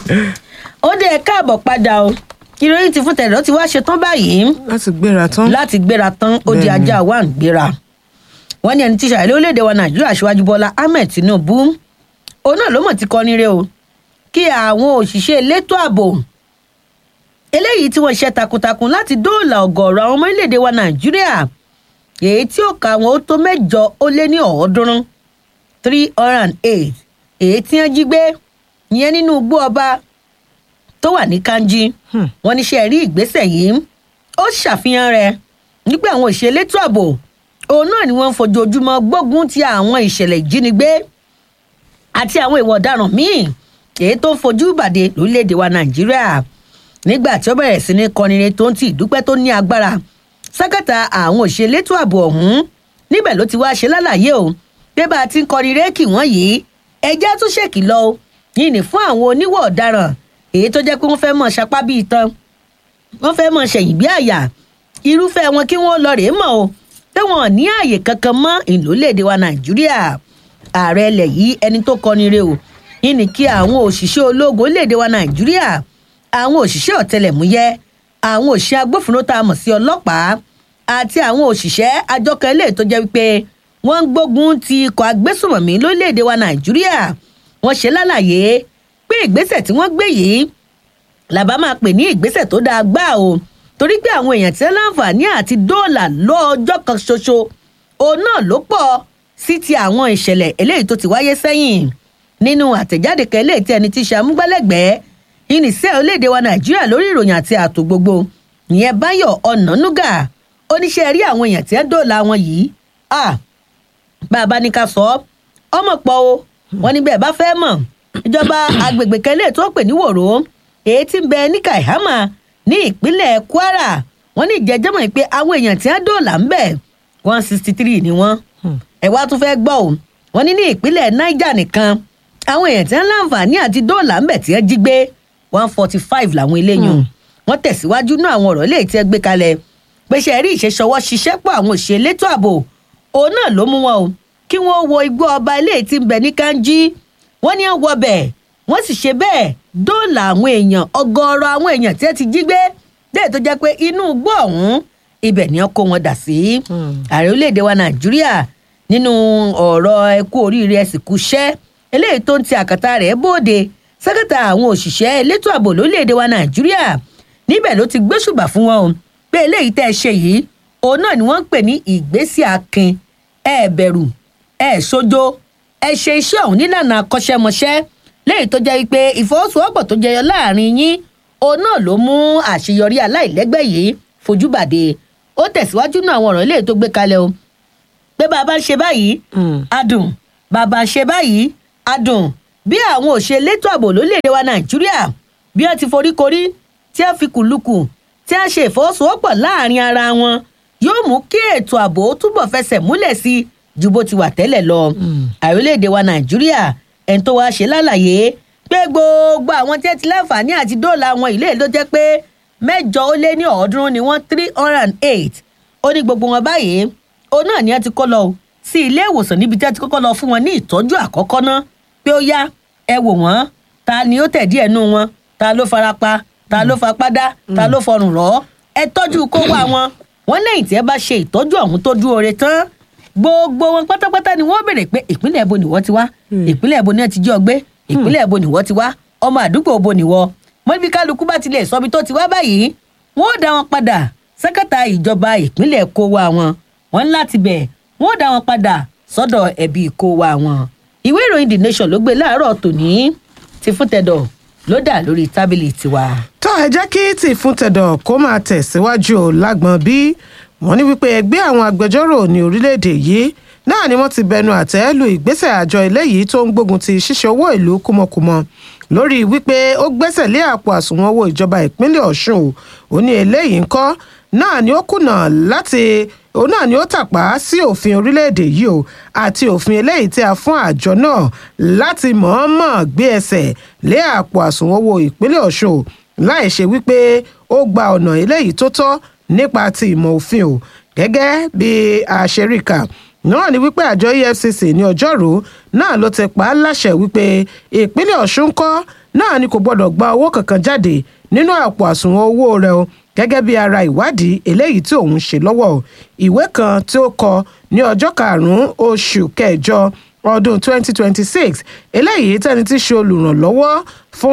ó dé ẹ káàbọ̀ padà o ìròyìn ti fún tẹ̀lọ́ ti wá ṣetán báyìí láti gbéra tán. láti gbéra tán ó di Bẹ́ẹ̀ni. ajá wa ń gbéra wọ́n ní ẹni tí ṣàlẹ́ orílẹ̀-èdè wa nàìjíríà aṣíwájú bọ́lá ahmed tinubu òun náà ló mọ̀ ti kọ́ni rẹ o kí àwọn òṣìṣẹ́ elétò ààbò eléyìí tí wọ́n ṣe takuntakun láti dóòlà ọ̀gọ̀ọ̀rọ̀ àwọn ọmọ orílẹ̀-èdè wa nàìjíríà èyí tí ó ka àwọn ó tó mẹ́jọ ó lé ní ọ̀ọ́dúnrún three hundred and eight èyí tí wọ́n jí gbé ìyẹn nínú igbó ọba tó wà ní kanji wọ́n ní ṣe rí ìgbésẹ̀ yìí ó ṣàfihàn rẹ̀ nígbà àwọn òṣìṣẹ́ elétò ààbò òun náà ni wọ́n ń fojoojúmọ́ gbógun ti àwọn ìṣẹ̀lẹ̀ ìjínigbé àti àwọn ìwà ọ̀daràn míì èyí tó ń fojú ìbàdí lórílẹ̀‐èdè wa nàìjíríà nígbà tí ó bẹ̀rẹ̀ sí ní kọrinre tó ń ti ìdúpẹ́ tó ní agbára sákàtà àwọn òṣìṣẹ́ elétò ààbò ọ̀hún níbẹ̀ ló ti wá ṣe lálàyé o pé bá a ti ń kọrin réèkì wọ́n yìí ẹjẹ́ tó ṣèkìlọ̀ o yìí ní fún àwọn oníwọ̀ ọ̀daràn èyí tó jẹ́ pé wọ́n fẹ́ mọ̀ ṣapá bíi tán wọ́n fẹ́ mọ̀ ṣẹ̀yìn bí àyà irúfẹ́ wọn kí wọ́n lọ rèé mọ̀ o pé wọn ò ní ààyè kankan mọ́ ìlólèdè wa nàìjíríà ààrẹ ilẹ̀ yìí ẹni tó kọni re o yìí ní kí àwọn òṣìṣẹ́ ológun léde wa nàìjíríà àwọn òṣìṣẹ́ ọ̀tẹlẹ̀múyẹ́ àwọn òṣìṣẹ́ agbófinró tá a mọ̀ sí ọlọ́pàá àti àwọn òṣìṣẹ́ àjọkẹ́ ilé tó jẹ́ wípé wọ́n ń gbógun ti ikọ̀ agbésùmọ̀mí lórílẹ̀‐èdè wa nàìjíríà wọ́n ṣe lálàyé pé ìgbésẹ̀ tí wọ́n gbé yìí làbá máa pè ní ìgbésẹ̀ tó dáa gbá o torí pé àwọn èèyàn tí wọ́n láǹfààní àti dóòlà lọ́jọ́ kan ṣoṣo òun náà ló pọ̀ sí ti àwọn ìṣẹ̀lẹ̀ eléyìí tó ti wáyé sẹ́yìn nínú àtẹ̀jáde kan eléyìí tí ẹni tí ṣe amúgbálẹ́gbẹ̀ẹ́ ìníṣẹ́ orílẹ̀-èdè wa nàìjíríà lórí ìròyìn àti ààtò gbogbo ìyẹn báyọ̀ ọ̀nànúgà oníṣẹ́ rí àwọn èèyàn tí wọ́n dóòlà wọn yìí ah bá a bá ní ká sọ ọ́ ọmọ pọ̀ o wọn ní bẹ́ẹ̀ bá fẹ́ mọ̀ ìjọba agbègbè kan eléyìí tó pè ní wòró èyí tí ń bẹ ní kaihama ní ìpínlẹ̀ kwara wọn ní ìjẹ́jẹ́mọ̀ pé àwọn èèyàn tí wọ́n dóòlà ń bẹ̀ one sixty three ni wọ́n ẹ̀ wá tún fẹ́ gbọ́ o wọn ní ní ìpínlẹ̀ niger nìkan àwọn èèyàn tí wọ́n láǹfààní àti dóòlà ń bẹ̀ tí wọ́n jí gbé one forty five làwọn eléyìí wọn tẹ̀síwájú náà àwọn ọ̀rọ̀ eléyìí tí wọ́n gbé kalẹ̀ pé ṣe rí ìṣeṣọwọ́ ṣiṣẹ́ pọ̀ àwọn òṣèré elétò ààbò òun náà ló mú wọn o kí wọ́n wo igbó ọba eléyìí tí ń bẹ ní kanji wọ́n ní wọ́n bẹ̀ wọ́n sì ṣe bẹ́ẹ̀ dóòlà àwọn èèyàn ọgọ́rọ̀ àwọn èèyàn tí wọ́n ti jí gbé déè tó jẹ́ pé inú igbó ọ̀hún ibẹ̀ ni wọ́n kó wọn dà sí. ààrẹ orílẹ̀-èdè wa nàìjíríà nínú ọ̀rọ̀ ẹkú oríire ẹ̀sìnkú iṣẹ́ eléyìí tó ń ti àkàtà rẹ̀ bóde sẹ́kẹ̀tà àwọn òṣìṣẹ́ elétò ààbò lórílẹ̀-èdè wa nàìjíríà níbẹ̀ ló ti gbésùbà fún wọn o pé eléyìí tẹ́ ẹ ṣe yìí òun náà ni wọ́n ń pè ní ìgbésí akin ẹ bẹ̀rù ẹ ṣojo ẹ ṣe iṣẹ́ ọ̀hún nílànà akọ́ṣẹ́mọṣẹ́ léyìí tó jẹ́ pé ìfọwọ́sowọ́pọ̀ tó jẹyọ láàrin yín òun náà ló mú àṣeyọrí aláìlẹ́gbẹ́ yìí fojúbàdé ó tẹ̀síwájú náà àwọn ọ̀rọ̀ eléyìí tó gbé kalẹ̀ o pé bàbá ń ṣe báyìí adùn bàbá ń ṣe báyìí adùn bí àwọn òṣèlétò ààbò lórílẹ̀‐èdè wa nàìjíríà bí wọ́n ti foríkorí tí wọ́n fi kùlùkù tí wọ́n ṣe ìfọwọ́sowọ́pọ̀ láàrin ara wọn yóò mú kí ètò ààbò túbọ̀ fẹsẹ̀ múlẹ̀ sí i ju bó ti wà tẹ́lẹ̀ lọ. àrílẹ̀-èdè wa nàìjíríà ẹni tó wáá ṣe lálàyé pé gbogbo àwọn tí ẹ ti láǹfààní àti dóòlà àwọn ilé ló jẹ́ pé mẹ́jọ ó lé ní ọ̀ọ́dúnrún ni wọ́n three hundred and eight ó ní gbogbo wọn báyìí òun náà ni ẹ ti kó lọ sí ilé ìwòsàn níbi tí ẹ ti kọ́kọ́ lọ fún wọn ní ìtọ́jú àkọ́kọ́ ná pé ó yá ẹ wò wọ́n ta ni ó tẹ̀dí ẹnu wọn ta ló farapa ta ló fapá dá ta ló fọrùn rọ́ ẹ tọ́jú kó wá wọn wọn lẹ́yìn tí ẹ bá ṣe ìtọ́jú ọ̀hún tó dúró re tán gbogbo wọn pátápátá ni wọ́n béèrè pé ìpínlẹ̀ ibo nìwọ́ ti wá ìpínlẹ̀ ibo ni wọ́n ti jí ọ gbé ìpínlẹ̀ ibo nìwọ́ ti wá ọmọ àdúgbò ibo nìwọ́ mọ́bí kálukú bá ti lè sọ ibi tó ti wá báyìí wọ́n ó dá wọn padà sẹ́kẹ̀tà ìjọba ìpínlẹ̀ kó wa wọn wọn láti bẹ̀ wọ́n ó dá wọn padà sọ́dọ̀ ẹ̀bí kó wa wọn. ìwé ìròyìn the nation ló gbé láàárọ̀ tòní ti fún tẹ̀dọ̀ ló dà lórí tábìlì tiwa. tó ẹ jẹ́ kí tí fún tẹ̀dọ̀ kó máa tẹ̀síwájú o lágbọ̀n bí wọ́n ní wípé ẹgbẹ́ àwọn agbẹjọ́rò ní orílẹ̀-èdè yìí náà ni wọ́n ti bẹnu àtẹ́ lu ìgbésẹ̀ àjọ eléyìí tó ń gbógun ti ṣíṣe owó ìlú kúmọkùmọ lórí wípé ó gbẹ́sẹ̀ lé àpò àsùnwọ̀n owó ìjọba ìpínlẹ̀ ọ̀ṣun o ó ní eléyìí ńkọ́ náà ni ó kùnà láti òun náà ni ó tàpá sí òfin orílẹ̀-èdè yìí o àti òfin eléyìí tí a fún àjọ náà láti mọ̀ọ́mọ̀ gbé ẹsẹ̀ lé àpò àsùnwọ̀n owó ìpínlẹ̀ ọ̀ṣun o láì ṣe wípé ó gba ọ̀nà eléyìí tó tọ́ nípa ti ìmọ̀ òfin o gẹ́gẹ́ bí àṣeríkà náà ni wípé àjọ efcc ní ọjọ́rú náà ló ti pa á láṣẹ wípé ìpínlẹ̀ ọ̀ṣun kọ́ náà ni kò gbọ́dọ̀ gba owó kankan jáde nínú àpò àsùnwọ̀n owó rẹ̀ o gẹ́gẹ́ bí ara ìwádìí eléyìí tí òun ṣe lọ́wọ́ o ìwé kan tí ó kọ ní ọjọ́ karùn-ún oṣù kẹjọ ọdún 2026 eléyìí tẹni tí í ṣe olùrànlọ́wọ́ fún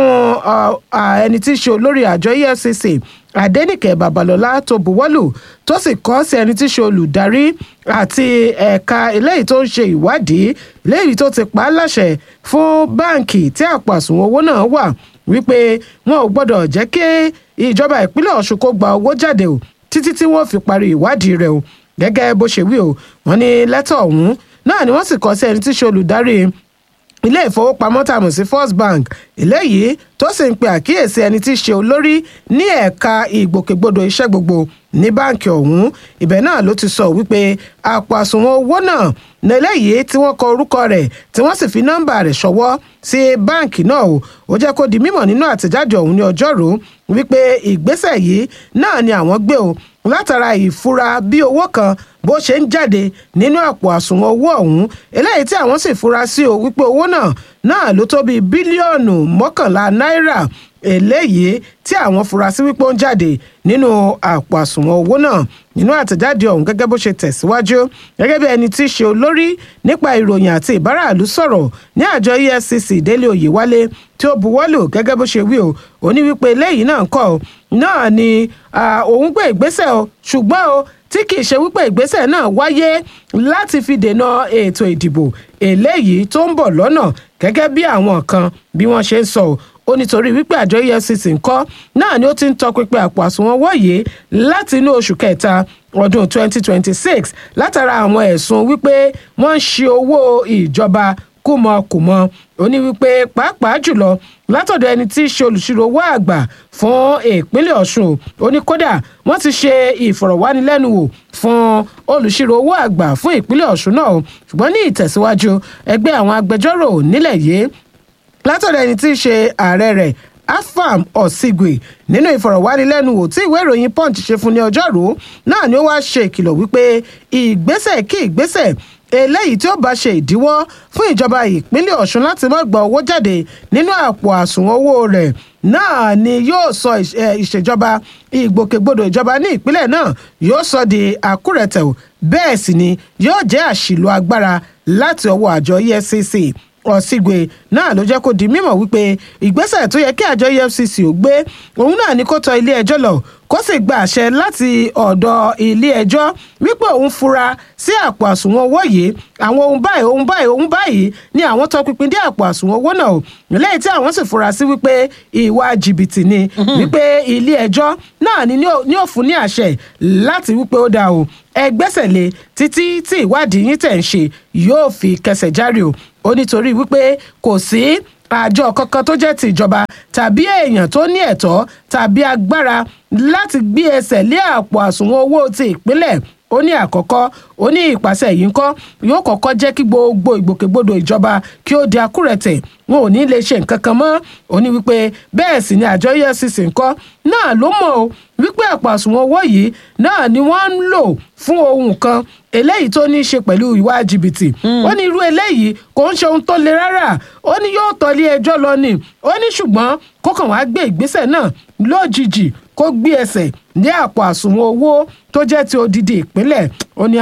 ẹni tí í ṣe olórí àjọ efcc adẹnìkẹ babalọlá tó buwọ́lù tó sì kọ sí ẹni tí í ṣe olùdarí àti ẹ̀ka eléyìí tó ń ṣe ìwádìí eléyìí tó ti pa á láṣẹ fún báǹkì tí àpò àsùnwọ̀n owó náà wà wípé wọn ò gbọ́dọ̀ jẹ́ kí ìjọba ìpínlẹ̀ ọ̀ṣun kó gba owó jáde o títí tí wọ́n fi parí ìwádìí rẹ̀ o gẹ́gẹ́ bó ṣe wí o wọ́n ní lẹ́tọ̀ ọ̀hún náà ni wọ́n sì kọ sí ẹni tí í ṣe olùdarí ilé ìfowópamọ́ tá a mọ̀ sí first bank eléyìí tó sì ń pe àkíyèsí ẹni tí í ṣe olórí ní ẹ̀ka ìgbòkègbodò iṣẹ́ gbogbo ní báǹkì ọ̀hún ibẹ̀ náà ló ti sọ wípé àpò àsùnwọ̀n owó náà níléyìí tí wọ́n kọ orúkọ rẹ̀ tí wọ́n sì fi nọ́mbà rẹ̀ ṣọwọ́ sí báǹkì náà o ó jẹ́ kó di mímọ̀ nínú àtẹ̀jáde ọ̀hún ní ọjọ́rú wípé ìgbésẹ̀ yìí náà ni àwọn gbé o látara ìfura bí owó kan bó ṣe ń jáde nínú àpò àsùnwọ̀n owó ọ̀hún eléyìí tí àwọn sì fura sí o wípé owó náà náà ló tó bíi bílíọ̀nù mọ́kànlá náírà eléyìí tí àwọn fura sí wípé ó ń jáde nínú àpò àsùnwọ̀n owó náà nínú àtẹ̀jáde ọ̀hún gẹ́gẹ́ bó ṣe tẹ̀síwájú gẹ́gẹ́ bí ẹni tí í ṣe olórí nípa ìròyìn àti ìbáraàlú sọ̀rọ̀ ní àjọ efcc délé oyèwálé tí ó buwọ́lù gẹ́gẹ́ bó ṣe wí o ó ní wípé eléyìí náà kọ́ náà ni òun gbé ìgbésẹ̀ o ṣùgbọ́n o tí kì í ṣe wípé ìgbésẹ̀ náà wáyé láti fi dènà ètò ìdìbò eléyìí tó ń bọ̀ lọ́nà gẹ́gẹ́ bí àwọn kan bí wọ́n ṣe ń sọ ó nítorí wípé àjọ efcc ń kọ́ náà ni ó ti ń tọpinpin àpò àsùnwọ̀n wọ̀nyí láti inú oṣù kẹta ọdún 2026 látara àwọn ẹ̀sùn wípé wọ́n ń ṣe owó ìjọba kùmọ̀kùmọ̀ ó ní wípé pàápàá jùlọ látọ̀dọ̀ ẹni tí í ṣe olùṣirò owó àgbà fún ìpínlẹ̀ ọ̀ṣun ó ní kódà wọ́n ti ṣe ìfọ̀rọ̀wánilẹ́nuwò fún olùṣirò owó àgbà fún ìpínlẹ̀ ọ̀ṣun náà ṣùgbọ́n ní ìtẹ̀síwájú ẹgbẹ́ àwọn agbẹjọ́rò nílẹ̀ yìí látọ̀dọ̀ ẹni tí í ṣe ààrẹ rẹ̀ afam ọ̀sìgbè nínú ìfọ̀rọ̀wánilẹ́nuwò tí ìwé ìròyìn punch ṣe fún ní ọjọ́rú náà ni ó wáá ṣe ìkìlọ̀ wípé ìgbésẹ̀ kí ìgbésẹ̀ eléyìí tí ó bá ṣe ìdíwọ́ fún ìjọba ìpínlẹ̀ ọ̀ṣun láti má gba owó jáde nínú àpò àsùnwọ̀n owó rẹ̀ náà ni yóò sọ ìṣèjọba ìgbòkègbodò ìjọba ní ìpínlẹ̀ náà yóò sọ di àkúrẹ̀tẹ̀ bẹ́ẹ̀ sì ni yóò jẹ́ àṣìlò agbára láti ọwọ́ àjọ efcc ọ̀sìgbè náà ló jẹ́ kó di mímọ̀ wípé ìgbésẹ̀ tó yẹ kí àjọ efcc ò gbé òun náà ni kó tọ ilé ẹjọ́ lọ kó sì gba àṣẹ láti ọ̀dọ̀ ilé ẹjọ́ wípé òun fura sí àpò àsùnwọ̀n owó yìí àwọn ohun báyìí ohun báyìí ohun báyìí ni àwọn tọpinpin dé àpò àsùnwọ̀n owó náà lẹ́yìn tí àwọn sì fura sí wípé ìwà jìbìtì ni wípé ilé ẹjọ́ náà ni ní ó fún ní àṣẹ láti wípé ó dáa o ẹ gbẹ́sẹ̀ lé títí tí ìwádìí yín tẹ̀ ń ṣe yóò fi kẹsẹ̀ járe o ó nítorí wípé kò sí àjọ kankan tó jẹ́ ti ìjọba tàbí èèyàn tó ní ẹ̀tọ́ tàbí agbára láti gbé ẹsẹ̀ lé àpò àsùnwọ̀n owó ti ìpínlẹ̀ ó ní àkọ́kọ́ ó ní ìpàṣẹ yìí ń kọ́ yóò kọ́kọ́ jẹ́ kí gbogbo ìgbòkègbodò ìjọba kí ó di akúrẹ̀tẹ̀ wọn ò ní lè ṣe nǹkan kan mọ́ ó ní wípé bẹ́ẹ̀ sì ni àjọ efcc ń kọ́ náà ló mọ̀ ó wípé àpò àsùnwọ̀n owó yìí náà ni wọ́n ń lò fún ohun kan eléyìí tó ní í ṣe pẹ̀lú ìwà jìbìtì ó ní irú eléyìí kò ń ṣe ohun tó le rárá ó ní yóò tọ́lé ẹjọ́ lọ ni ó ní ṣùgbọ́n kó kàn wá gbé ìgbésẹ̀ náà lójijì kó gbé ẹsẹ̀ ní àpò àsùnwọ̀n owó tó jẹ́ ti odidi ìpínlẹ̀ ó ní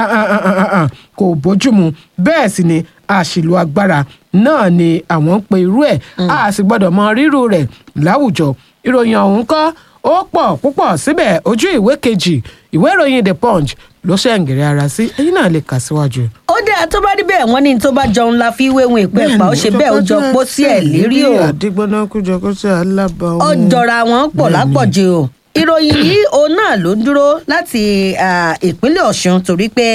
kò bójúmu bẹ́ẹ̀ sì ni àṣìlò agbára náà ni àwọn ń pe irú ẹ̀ a sì gbọ́dọ̀ mọ rírú rẹ̀ láwùjọ ìròyìn ọ̀hún kọ́ ó pọ̀ púpọ̀ síbẹ̀ ojú ìwé kejì ìwé ìròyìn the punch ló ṣe ń gèrè ara sí ẹ̀yin náà lè kà síwájú. ó dáa tó bá rí bẹ́ẹ̀ wọ́n ní tó bá jọun la fi wéwun ìpẹ́ ẹ̀pà ó ṣe bẹ́ẹ̀ ó jọ pọ́ sí ẹ̀ lérí o àdìgbọ́nà kújọ kó sí alábà ó jọra wọn pọ̀ lápọ̀jù o ìròyìn yìí òun náà ló ń dúró láti ìpínlẹ̀ ọ̀ṣun torí pé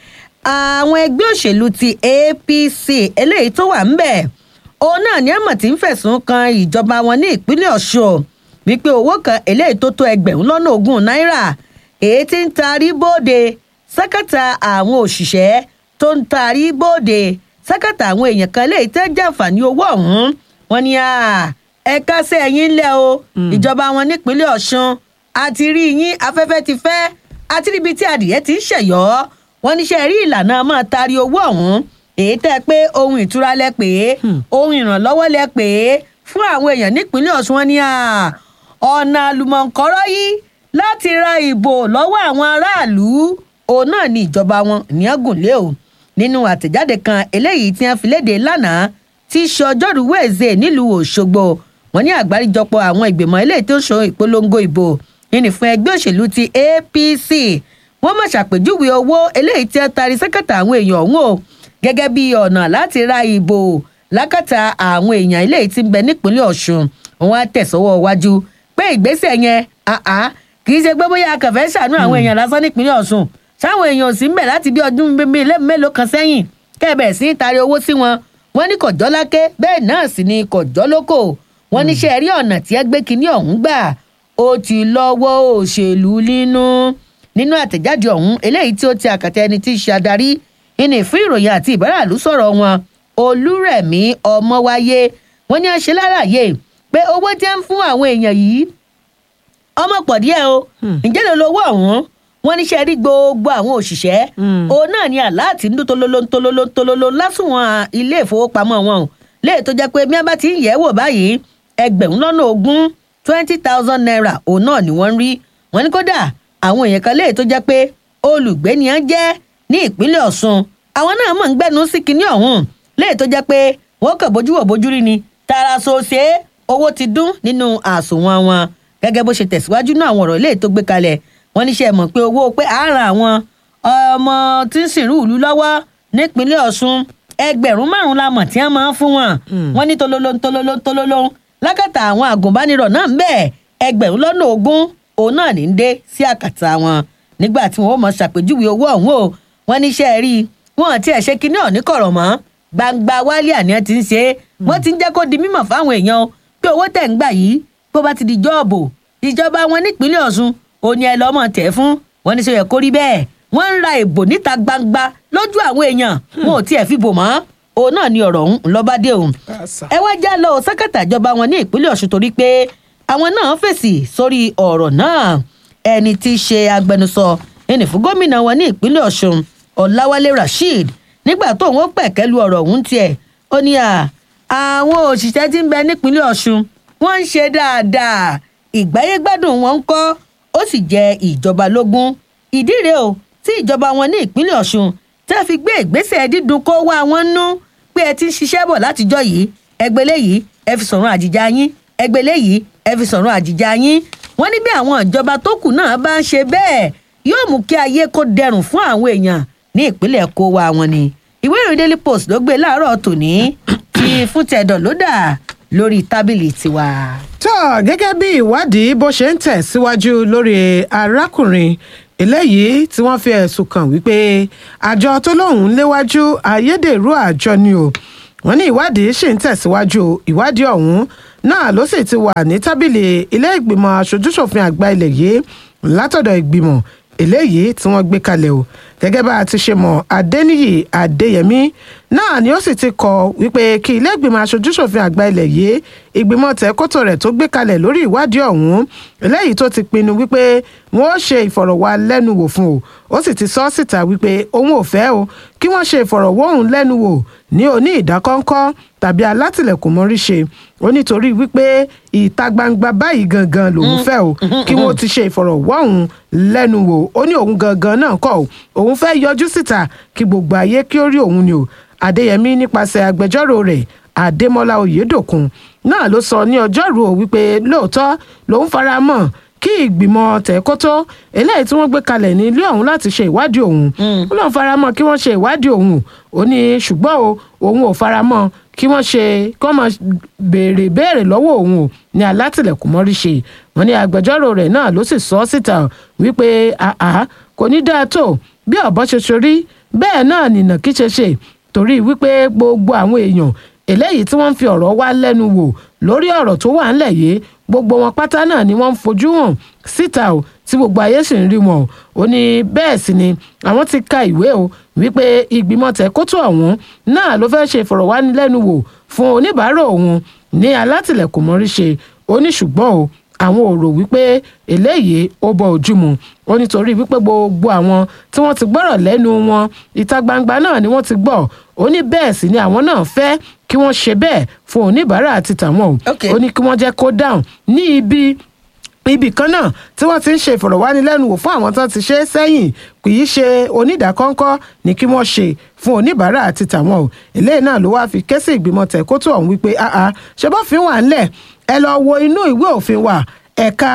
àwọn ẹgbẹ́ òṣèlú ti apc eléyìí tó wà ńbẹ̀ òun náà ní àmọ̀ tí ń fẹ̀sùn kan ìjọba wọn ní ìpínlẹ̀ ọ̀ṣun wípé owó kan eléyìí tó tó ẹgbẹ̀rún lọ́nà ogún náírà èyí tí ń tarí bóde sákàtà àwọn òṣìṣẹ́ tó ń tarí bóde sákàtà àwọn èèyàn kan eléyìí tẹ́ jàǹfààní owó ọ̀hún wọn ni ẹ̀ka sí ẹ̀yìn ńlẹ̀ o ìjọba wọn nípínlẹ̀ ọ̀ṣun àti rí yín afẹ́fẹ́ ti fẹ́ àti ríbi tí adìyẹ ti ń ṣẹ̀yọ́ wọ́n níṣẹ́ rí ìlànà máa taari owó ọ̀hún èyí tẹ́ pé ohun ìtura lẹ pè é ohun ìrànlọ́wọ́ lẹ pè é fún àwọn èèyàn nípínlẹ̀ ọ̀ṣun wọn ni ọ̀nà àlùmọ̀ǹkọ́rọ́ yìí láti ra ìbò lọ́wọ́ àwọn aráàlú òun náà ni ìjọba wọn ní ọgùnlé o nínú àtẹ̀jáde kan eléyìí tí wọ́n fi léde lánàá tí í ṣe ọjọ́rú wẹ̀ẹ́sẹ̀ nílùú òṣogbo wọn ní àgbáríjọpọ̀ àwọn ìgbìmọ̀ eléyìí tó ń ṣe ìpolongo ìbò ìní fún ẹgbẹ́ òṣèlú ti apc wọ́n mọ̀ ṣàpèjúwe owó eléyìí tí wọ́n tari sẹ́kẹ̀tà àwọn èèyàn ọ̀hún o gẹ́gẹ́ bí ọ̀nà láti ra ìbò lákàtà àwọn èèyàn eléyìí tí ń bẹ nípínlẹ̀ ọ̀ṣun wọn á tẹ̀sọ́wọ́ wájú pé ìgbésẹ̀ yẹn àá kì í ṣe pé bóyá akànfẹ́ ṣàánú àwọn èèyàn lásán nípínlẹ̀ ọ̀ṣun sáwọn èèyàn ò sí ń bẹ̀ láti bí ọdún mélòó kan sẹ́yìn kẹ́ẹ̀bẹ̀ sí ń tari owó sí wọn wọn ní kọjọ́ láké bẹ́ẹ̀ náà sì ni kọjọ́ lóko wọn níṣẹ́ rí ọ̀nà tí ẹ gbé kinní ọ̀hún gbà ó ti lọ́wọ́ òṣèlú nínú nínú àtẹ̀jáde ọ̀hún eléyìí tí ó ti àkàtà ẹni tí í ṣe adarí ìní fún ìròyìn àti ìbáràlú sọ̀rọ̀ wọn olúrẹ̀mí ọmọwáyé wọn ní àṣẹ lálàyé pé owó tí ń fún àwọn èèyàn yìí ọmọ pọ̀ díẹ̀ o ǹjẹ́ ló lówó ọ̀hún wọn níṣẹ́ rí gbogbo àwọn òṣìṣẹ́ òun náà ni aláàtì ń dún tololo tololo tololo lásùnwọ̀n ilé ìfowópamọ́ wọn o léè tó jẹ́ pé bí wọ́n bá ti ń yẹ̀ wò báyìí ẹgbẹ̀rún lọ́nà ogún twenty thousand naira òun náà ni wọ́n ń rí wọn ní kódà àwọn èèyàn kan léè tó jẹ́ pé olùgbé ni wọ́n jẹ́ ní ìpínlẹ̀ ọ̀ṣun àwọn náà mọ̀ ń gbẹ́nu sí kinní ọ̀hún léè tó jẹ́ pé wọ́n kàn bójú wò bójú rí ni tààrà ṣoṣe owó ti dún nínú àsùnwọ̀n wọn gẹ́gẹ́ bó ṣe tẹ̀síwájú náà àwọn ọ̀rọ̀ léè tó gbé kalẹ̀ wọ́n níṣẹ́ mọ̀ pé owó pé à ń ran àwọn ọmọ tí ń sìnrú ìlú lọ́wọ́ nípínlẹ̀ ọ̀ṣun ẹgbẹ̀rún márùn-ún la mọ̀ tí wọ́n máa ń fún wọn wọ́n ní tololo tololo tololo lákàtà àwọn àgùnbánirọ̀ náà ń bẹ̀ ẹgbẹ̀rún lọ́nà ogún òun náà ní ń dé sí àkàtà wọn nígbà tí wọn ó mọ ṣàpèjúwe owó ọ̀hún o wọ́n níṣẹ́ rí wọn ti ẹ̀ ṣe kinní ọ̀ní kọ̀rọ̀ mọ́ gbangba wálé àníyàn ti ń ṣe é wọ́n ti ń jẹ́ kó di mímọ̀ fáwọn èèyàn pé owó tẹ̀ ń gbà yìí bó bá ti di jọ́ọ̀bù ìjọba wọn nípínlẹ̀ ọ̀ṣun òní ẹ lọ́mọ tẹ̀ fún wọn ní sọ yẹ kó rí bẹ́ẹ̀ wọ́n ń ra ìbò níta gbangba lójú àwọn èèyàn wọn ò tiẹ̀ fi bò mọ́ òun náà ni ọ̀rọ̀ ọ̀hún lọ́ba dé òun. ẹ wá já lọ sákàtà ìjọba wọn ní ìpínlẹ̀ ọ̀ṣun torí pé àwọn náà fèsì sórí ọ̀rọ̀ náà ẹni tí í ṣe agbẹnusọ ẹni fún gómìnà wọn ní ìpínlẹ̀ ọ̀ṣun ọ̀làwálé rasheed nígbà tó òun pẹ̀kẹ́ lu ọ̀rọ̀ ọ̀hún tiẹ̀ ó ní à àwọn òṣìṣẹ́ tí ń bẹ nípínlẹ̀ ọ̀ṣun wọ́n ń ṣe dáadáa ìgbáyégbádùn wọn ń kọ́ ó sì jẹ ìjọba lógún ìdí rèé o tí ìjọba wọn ní ìpínlẹ̀ ọ̀ṣun tẹ́ fi gbé ìgbésẹ̀ dídùn kó wá wọn nú pé ẹ ti ń ṣiṣẹ́ bọ̀ látijọ́ yìí ẹgbẹ́ léyìí ẹ fi sọ̀rọ̀ àjìjà yín ẹgbẹ́ léyìí ẹ fi sọ̀rọ̀ àjìjà yín wọ́n ní bí àwọn ìjọba tó kù náà bá ń ṣe bẹ́ẹ̀ yóò mú kí ayé kó dẹrùn fún àwọn èèyàn ní ìpínlẹ̀ kó wá wọn ni ìwé ìròyìn daily post ló gbé láàárọ̀ tòní ti fún tẹ̀dọ̀ ló dà lórí tábìlì tiwa. tó gẹ́gẹ́ bí ìwádìí bó ṣe ń tẹ̀síwájú lórí arákùnrin eléyìí tí wọ́n fi ẹ̀sùn kàn wípé àjọ tó lóun léwájú ayédèrú àjọ ni o wọ́n ní ìwádìí ṣì ń tẹ̀síwájú ìwádìí ọ̀hún náà ló sì ti wà ní tábìlì ilé ìgbìmọ̀ aṣojúṣòfin àgbà ilẹ̀ yìí látọ̀dọ̀ ìgbìmọ̀ eléyìí tí wọ́n gbé kalẹ̀ o gẹ́gẹ́ bá a ti ṣe mọ̀ adéníyì adéyẹmí náà ni ó sì ti kọ wípé kí ilé ìgbìmọ̀ aṣojúṣòfin àgbà ilẹ̀ yìí ìgbìmọ̀ tẹ̀kótó rẹ̀ tó gbé kalẹ̀ lórí ìwádìí ọ̀hún eléyìí tó ti pinnu wípé wọ́n ó ṣe ìfọ̀rọ̀wálẹ́nuwò fún o ó sì ti sọ síta wípé òun ò fẹ́ o kí wọ́n ṣe ìfọ̀rọ̀wóhùnlẹ́nuwò ní oní ìdákọ́ńkọ́ tàbí alátìlẹ̀kùn mọ́rí ṣe ó nítorí wípé ìta gbangba báyìí gangan lòun fẹ́ o kí wọ́n ti ṣe ìfọ̀rọ̀wóhùnlẹ́nuwò ó ní òun gangan náà kọ́ o òun fẹ́ yọjú síta kí gbogbo ayé kí ó rí òun ni o adéyẹmí nípasẹ̀ agbẹjọ́rò rẹ̀ adémọlá oyèdòkun náà ló sọ ní ọjọ́rú o wípé lóòótọ́ lòun fara mọ́ kí ìgbìmọ̀ tẹ̀kótó eléyìí tí wọ́n gbé kalẹ̀ ní ilé ọ̀hún láti ṣe ìwádìí òun ó lóun fara mọ́ kí wọ́n ṣe ìwádìí òun ó ní ṣùgbọ́n o òun ò fara mọ́ kí wọ́n ṣe kí wọ́n máa béèrè béèrè lọ́wọ́ òun o ní alátìlẹ̀kùn mọ́rí ṣe wọ́n ní agbẹjọ́rò rẹ̀ náà ló sì sọ síta wípé àá kò ní dáa tó bí ọ̀bọ ṣe ṣorí bẹ́ẹ̀ náà nìnà kí ṣe ṣe torí wípé gbogbo àwọn èèyàn eléyìí tí wọ́n ń fi ọ̀rọ̀ wá lẹ́nu wò lórí ọ̀rọ̀ tó wà ńlẹ̀ yìí gbogbo wọn pátá náà ni wọ́n ń fojú hàn síta o tí gbogbo ayé sì ń rí wọn o ó ní bẹ́ẹ̀ sì ni àwọn ti ka ìwé o wípé ìgbìmọ̀ tẹ̀kótó ọ̀hún náà ló fẹ́ ṣe ìfọ̀rọ̀wánilẹ́nuwò fún oníbàárà òun ní alátìlẹ̀kùn mọ́rí ṣe ó ní ṣùgbọ́n o àwọn ò rò wípé eléyìí ó bọ ojú mu ó nítorí wípé gbogbo àwọn tí wọ́n ti gbọ́rọ̀ lẹ́nu wọn ìta gbangba náà ni wọ́n ti gbọ́ ó ní bẹ́ẹ̀ sì ni àwọn náà fẹ́ kí wọ́n ṣe bẹ́ẹ̀ fún oníbàárà àti tàwọn o Okay. ó ní kí wọ́n jẹ́ kó dáhùn ní ibi ibì kan náà tí wọ́n ti ń ṣe ìfọ̀rọ̀wánilẹ́nuwò fún àwọn tó ti ṣe é sẹ́yìn kì í ṣe onídàákọ́ńkọ́ ní kí wọ́n ṣe fún oníbàárà àti tàwọn o eléyìí náà ló wáá fi ké sí ìgbìmọ̀ tẹ̀kótó ọ̀hún wípé àá ṣe bófin wà ńlẹ̀ ẹ lọ wo inú ìwé òfin wa ẹ̀ka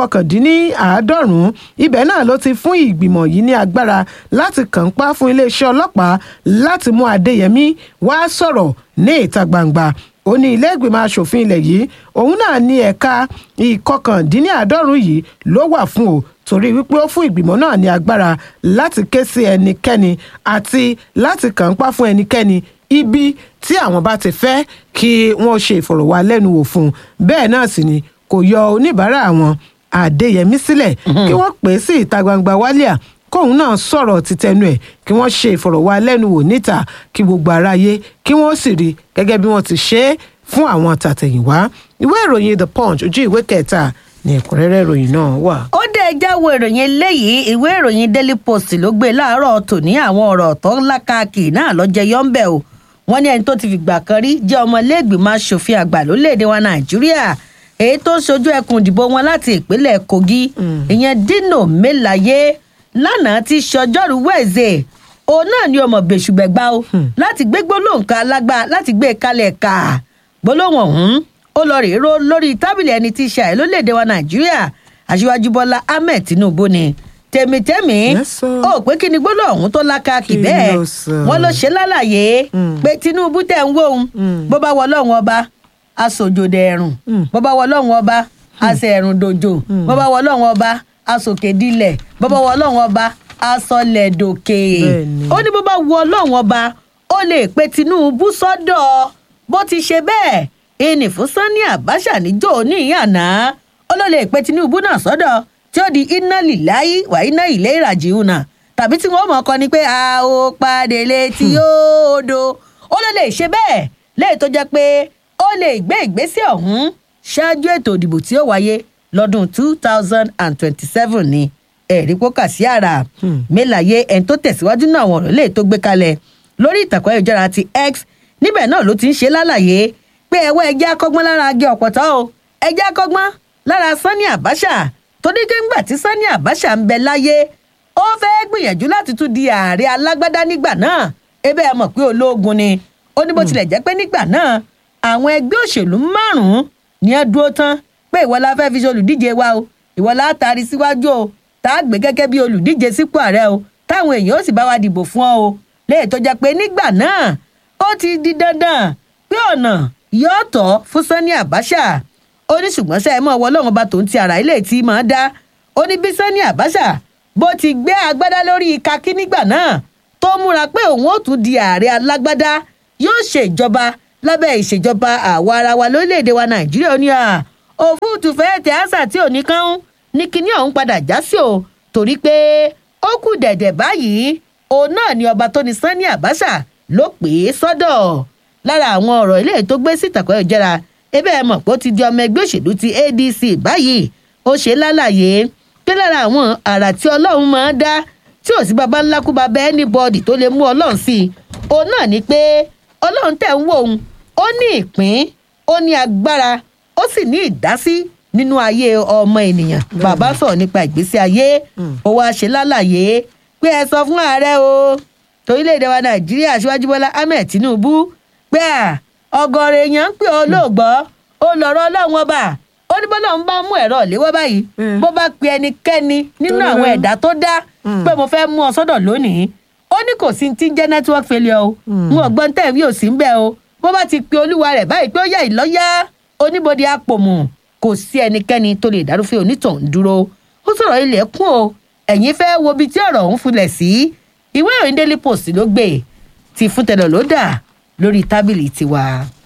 ìkọkàndínníàádọ́rùn-ún ibẹ̀ náà ló ti fún ìgbìmọ̀ yìí ní agbára láti kàn pa fún iléeṣẹ́ ọlọ́pàá láti mú adéyẹmí wá sọ̀rọ̀ ní ìta gbangba ó ní ilé ìgbìmọ̀ asòfin ilẹ̀ yìí òun náà ní ẹ̀ka ìkọkàndínníàádọ́rùn yìí ló wà fún o torí wípé ó fún ìgbìmọ̀ náà ní agbára láti ké sí ẹnikẹ́ni àti láti kàn pa fún ẹnikẹ́ni ibi tí àwọn bá ti fẹ́ kí wọ́n ṣe ìfọ̀rọ̀wálẹ́nuwò fún un bẹ́ẹ̀ náà sì ni kò yọ oníbàárà àwọn àdéyẹmí sílẹ̀ kí wọ́n pè é sí ìta gbangba wálíà kóun náà sọ̀rọ̀ títẹnu ẹ̀ kí wọ́n ṣe ìfọ̀rọ̀wálẹ́nuwò níta kí gbogbo aráyé kí wọ́n sì rí gẹ́gẹ́ bí wọ́n ti ṣe é fún àwọn tàtẹ̀yìnwá ìwé ìròyìn the punch ojú ìwé kẹta ní ẹ̀kúnrẹ́rẹ́ ìròyìn náà wà. ó dé jáwé ìròyìn eléyìí ìwé ìròyìn daily post ló gbé láàárọ̀ tòní àwọn ọ̀rọ̀ tó lákàkì náà lọ́jẹ́ yọ́ńbẹ̀ o wọ́n ní ẹni tó ti fìgbà kan rí jẹ́ ọmọlẹ́gbìmọ̀ asòfin àgbà lórílẹ̀‐èdè wa nàìjíríà èyí tó ń ṣojú ẹkùn ìdìbò wọn láti ìpínlẹ̀ kogi ìyẹn dino melaye lánàá ti ṣọjọ́rú wẹ̀ẹ́sẹ̀ òun náà ni ọmọ bẹ̀ṣùgbẹ̀gbà o láti gbé gbólóhùn kan alágbá láti gbé e kalẹ̀ ká gbólóhùn ọ̀hún ó lọ rèé ró lórí tábìlì ẹni tí í ṣe àìlólédè wa nàìjíríà aṣíwájú bọ́lá ahmed tinubu ni tèmítẹ́mì Yes, sir. ó pé kí ni gbólóhùn ọ̀hún tó lákàkì Kí bẹ́ẹ̀ ló sọ? wọ́n ló ṣe lálàyé pé tinubu tẹ̀ ń wò ó bó bá wọ ọlọ́run ọba aṣòjòdè ẹ̀rùn bó bá wọ ọlọ́run ọba aṣẹ ẹ̀rùn dòjò bó bá wọ ọlọ́run ọba aṣòkèdílẹ̀ bó bá wọ ọlọ́run ọba aṣọlẹ̀dòkè Bẹ́ẹ̀ni. ó ní bó bá wọ ọlọ́run ọba ó lè pe tinubu sọ́dọ̀ bó ti ṣe bẹ́ẹ̀ ìní fún sanni abacha níjó ní ìyànà ó ló lè pe tinubu náà sọ́dọ̀ tí ó di iná lìláyí wà iná ilé ìràjì una tàbí tí wọ́n mọ̀ ọkọ ni pé a ó padà létí odò ó ló lè ṣe bẹ́ẹ̀ léyìí tó jẹ́ pé ó lè gbé ìgbésẹ̀ ọ̀hún ṣáájú ètò ìdìbò tí ó wáyé lọ́dún two thousand and twenty-seven ni ẹ̀rí pókà sí àrà mélàyé ẹni tó tẹ̀síwájú náà àwọn ọ̀rọ̀ lè tó gbé kalẹ̀ lórí ìtàkùn ayélujára ti x níbẹ̀ náà ló ti ń ṣe lálàyé pé ẹ̀wọ́ ẹjẹ́ akọ́gbọ́n lára agé ọ̀pọ̀tọ́ o ẹjẹ́ akọ́gbọ́n lára sanni abacha torí pé ńgbà tí sanni abacha ń bẹ láyé ó fẹ́ gbìyànjú láti tún di ààrẹ alágbádá nígbà náà ebe ẹ mọ̀ pé ológun ni ó ní bó tilẹ̀ jẹ́ pé nígbà náà àwọn ẹgbẹ́ òṣèlú márùn-ún ni ẹ dúró tán pé ìwọ la fẹ́ fi ṣe olùdíje wa o ìwọ la taari síwájú o tá a gbé gẹ́gẹ́ bí olùdíje sípò ààrẹ o táwọn èèyàn ó sì bá wa dìbò fún ọ o léè tó jẹ́ pé nígbà náà ó ti di dandan pé ọ̀nà yóò tọ́ fún sanni abacha ó ní ṣùgbọ́n sẹ́ ẹ mọ̀ ọwọ́ ọlọ́run bá tòun ti àrà ilé tí máa dá ó ní bí sanni abacha bó ti gbé agbádá lórí kakí nígbà náà tó múra pé òun ó tún di ààrẹ alágbádá yóò ṣèjọba lábẹ́ ìṣèjọba àwa ara wa lórílẹ̀‐èdè wa nàìjíríà ó ní à òfúùtù fẹ́ẹ́ tẹ àṣà tí ò ní kán ní kinní ọ̀hún padà já sí o torí pé ó kù dẹ̀dẹ̀ báyìí òun náà ni ọba tó ní sanni abacha ló pè é sọ́dọ̀ lára àwọn ọ̀rọ̀ ilé tó gbé síta kọ́ ìjẹ́ra ebe ẹ mọ̀ pé ó ti di ọmọ ẹgbẹ́ òṣèlú ti adc báyìí ó ṣe lálàyé pé lára àwọn àrà tí ọlọ́run máa ń dá tí ò sí baba ńlá kú baba anybody tó lè mú ọlọ́run sí i òun náà ni pé ọlọ́run tẹ̀ ń wò ó ó ní ìpín ó ní agbára ó sì ní ìdásí nínú ayé ọmọ ènìyàn bàbá sọ̀rọ̀ nípa ìgbésí ayé ó wáá ṣe lálàyé pé ẹ sọ fún ààrẹ o torílẹ̀-èdè wa nàìjíríà aṣíwájú bọ́lá ahmed tinubu pé à ọgọ́rọ̀ èèyàn ń pè ọ́ lóògbọ́ ó lọ́rọ́ ọlọ́run ọba ó ní bọ́lá ń bá mú ẹ̀rọ ìléwọ́ báyìí bó bá pe ẹnikẹ́ni nínú àwọn ẹ̀dá tó dá pé mo fẹ́ mú ọ sọ́dọ̀ lónìí ó ní kò sí ti ń jẹ́ network failure o n ò gbọ́n tẹ̀ wí ò sí ń bẹ́ o bó bá ti pe olúwa rẹ̀ báyìí pé ó yẹ ìlọ́yà oníbodè àpòmù kò sí ẹnikẹ́ni tó lè dárúfẹ́ onítọ̀hún dúró ó sọ̀rọ̀ ilẹ̀ kún o ẹ̀yin fẹ́ wo ibi tí ọ̀rọ̀ ọ̀hún fulẹ̀ sí ìwé ìròyìn daily post ló gbé ti fún tẹ̀lọ̀ ló dà lórí tábìlì tiwa.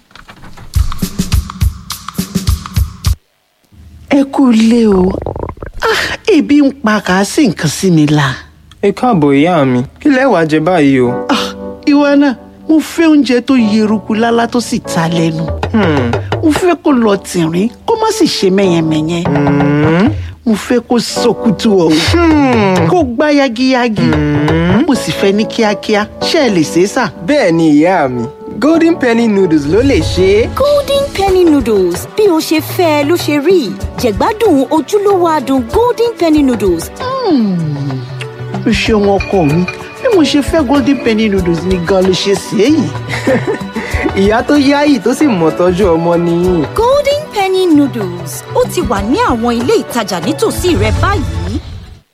ẹ kú ilé o Ah, ebi ń pa kà á sì nǹkan sí mi la. ẹ káàbọ̀ ìyá mi kí lẹ wàá jẹ báyìí o. Ah, ìwọ náà mo fẹ́ oúnjẹ tó yeruku lálá tó sì ta lẹ́nu. Hmm, mo fẹ́ kó lọ tìrín kó má má sì ṣe mẹ́yẹmẹ́yẹ mo fẹ́ kó sọkútù ọ̀hún kó gbá yagiyagi mo sì fẹ́ ní kíákíá ṣé ẹ lè ṣe é sà. bẹ́ẹ̀ ni ìyá mi golden penny noodles ló lè ṣe é. golden penny noodles bí o ṣe fẹ́ ẹ ló ṣe rí jẹ̀gbádùn ojúlówó adùn golden penny noodles o ṣeun ọkọ mi bí mo ṣe fẹ́ golden penny noodles ni gan ló ṣe ṣe é yìí. ìyá tó yáyì tó sì mọ̀ tọ́jú ọmọ nìyí. golden penny noodles ó ti wà ní àwọn ilé ìtajà nítòsí rẹ báyìí.